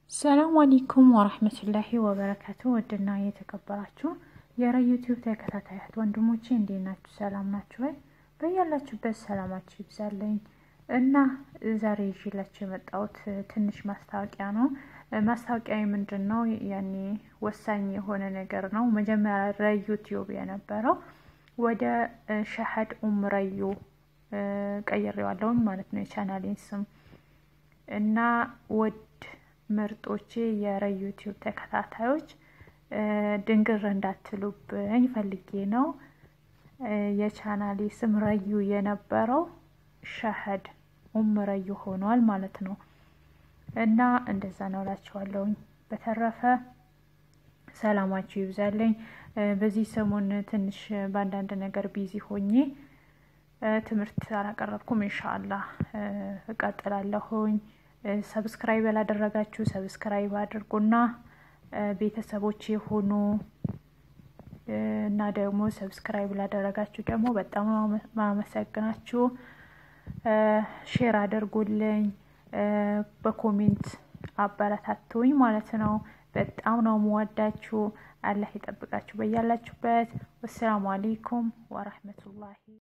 ሰላም አለይኩም ወራህመቱላሂ ወበረካቱ። ውድና የተከበራችሁ የረ ዩቲዩብ ተከታታያት ወንድሞቼ እንዴት ናችሁ? ሰላም ናችሁ ወይ? በያላችሁበት ሰላማችሁ ይብዛለኝ እና ዛሬ ይዤላችሁ የመጣሁት ትንሽ ማስታወቂያ ነው። ማስታወቂያ ምንድን ነው? ያኔ ወሳኝ የሆነ ነገር ነው። መጀመሪያ ረ ዩቲዩብ የነበረው ወደ ሸሀድ ኡም ረዩ ቀይሬዋለሁኝ ማለት ነው የቻናሌን ስም እና ወድ ምርጦቼ የረ ዩቲዩብ ተከታታዮች ድንግር እንዳትሉብኝ ፈልጌ ነው። የቻናሌ ስም ረዩ የነበረው ሸሀድ ኡም ረዩ ሆኗል ማለት ነው እና እንደዛ ነው እላችኋለሁኝ። በተረፈ ሰላማችሁ ይብዛለኝ። በዚህ ሰሞን ትንሽ በአንዳንድ ነገር ቢዚ ሆኜ ትምህርት አላቀረብኩም። ኢንሻአላህ እቀጥላለሁኝ። ሰብስክራይብ ያላደረጋችሁ ሰብስክራይብ አድርጉና ቤተሰቦች የሆኑ እና ደግሞ ሰብስክራይብ ላደረጋችሁ ደግሞ በጣም ማመሰግናችሁ። ሼር አድርጉልኝ፣ በኮሜንት አበረታቱኝ ማለት ነው። በጣም ነው የምወዳችሁ። አላህ ይጠብቃችሁ በያላችሁበት። ወሰላሙ አሌይኩም ወረህመቱላሂ